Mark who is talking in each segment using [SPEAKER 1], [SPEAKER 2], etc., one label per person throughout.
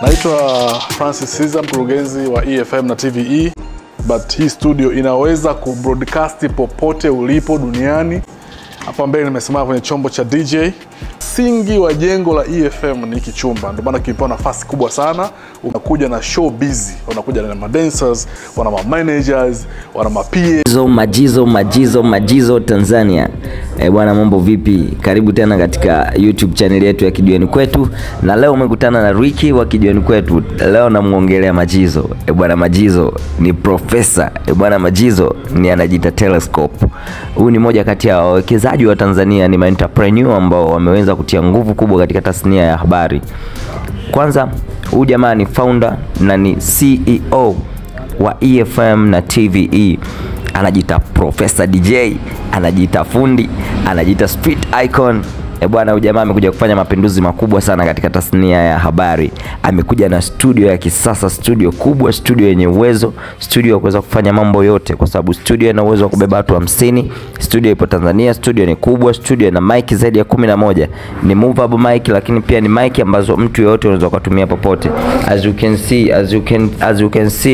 [SPEAKER 1] Naitwa Francis Siza, mkurugenzi wa EFM na TVE, but hii studio inaweza kubroadcast popote ulipo duniani. Hapa mbele nimesimama kwenye chombo cha DJ. Msingi wa jengo la EFM ni hiki chumba, ndio maana kimepewa nafasi kubwa sana. Unakuja na show busy, unakuja na madancers, wana ma managers, wana ma PA
[SPEAKER 2] Majizo, majizo, majizo, majizo Tanzania. E, bwana mambo vipi? Karibu tena katika YouTube channel yetu ya Kijiweni Kwetu, na leo umekutana na Ricky wa Kijiweni Kwetu. Leo namuongelea Majizo. E, bwana Majizo ni profesa. E, bwana Majizo ni anajiita Telescope. Huyu ni moja kati ya wawekezaji wa Tanzania, ni entrepreneur ambao wameweza kutia nguvu kubwa katika tasnia ya habari. Kwanza, huyu jamaa ni founder na ni CEO wa EFM na TVE. Anajiita Professor DJ, anajiita fundi, anajiita street icon. E bwana, huyu jamaa amekuja kufanya mapinduzi makubwa sana katika tasnia ya habari. Amekuja na studio ya kisasa, studio kubwa, studio yenye uwezo, studio ya kuweza kufanya mambo yote, kwa sababu studio ina uwezo wa kubeba watu hamsini. Studio ipo Tanzania, studio ni kubwa, studio ina mic zaidi ya kumi na moja. Ni movable mic, lakini pia ni mic ambazo mtu yoyote unaweza kutumia popote. As you can see, as you can, as you can see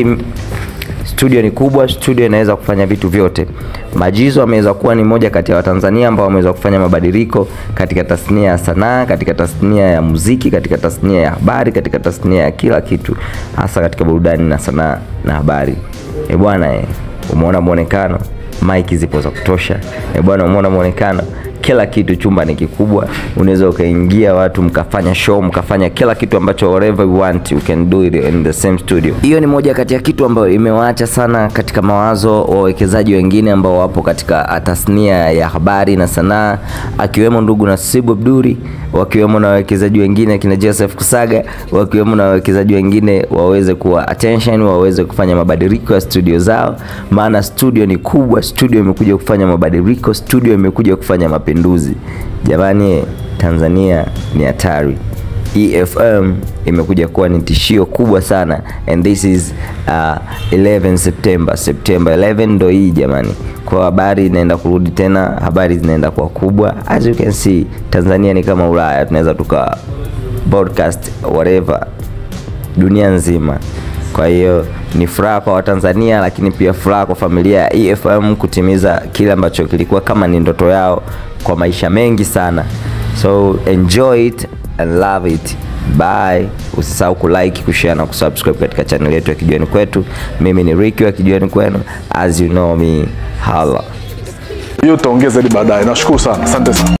[SPEAKER 2] studio ni kubwa, studio inaweza kufanya vitu vyote. Majizo ameweza kuwa ni moja kati ya Watanzania ambao wameweza kufanya mabadiliko katika tasnia ya sanaa, katika tasnia ya muziki, katika tasnia ya habari, katika tasnia ya kila kitu, hasa katika burudani na sanaa na habari. E bwana, eh, umeona muonekano, mic zipo za kutosha. E bwana, umeona muonekano kila kitu, chumba ni kikubwa, unaweza ukaingia watu mkafanya show mkafanya kila kitu ambacho whatever you want you can do it in the same studio. Hiyo ni moja kati ya kitu ambayo imewaacha sana katika mawazo wawekezaji wengine ambao wapo katika tasnia ya habari na sanaa, akiwemo ndugu Nasibu Abduri, wakiwemo na wawekezaji wengine kina Joseph Kusaga, wakiwemo na wawekezaji wengine waweze kuwa attention, waweze kufanya mabadiliko ya studio zao, maana studio ni kubwa, studio imekuja kufanya mabadiliko, studio imekuja kufanya mapinduzi. Jamani, Tanzania ni hatari. EFM imekuja kuwa ni tishio kubwa sana and this is uh, 11 September. September 11 ndo hii jamani, kwa habari inaenda kurudi tena, habari zinaenda kuwa kubwa. As you can see, Tanzania ni kama Ulaya, tunaweza tuka broadcast whatever dunia nzima. Kwa hiyo ni furaha kwa Watanzania, lakini pia furaha kwa familia ya EFM kutimiza kile ambacho kilikuwa kama ni ndoto yao kwa maisha mengi sana. So enjoy it and love it. Bye. Usisahau kulike, kushare na kusubscribe katika channel yetu ya Kijiweni Kwetu. Mimi ni Ricky wa Kijiweni Kwenu, as you know me. Hala.
[SPEAKER 1] hiyo tutaongea zaidi baadaye. Nashukuru sana, asante sana.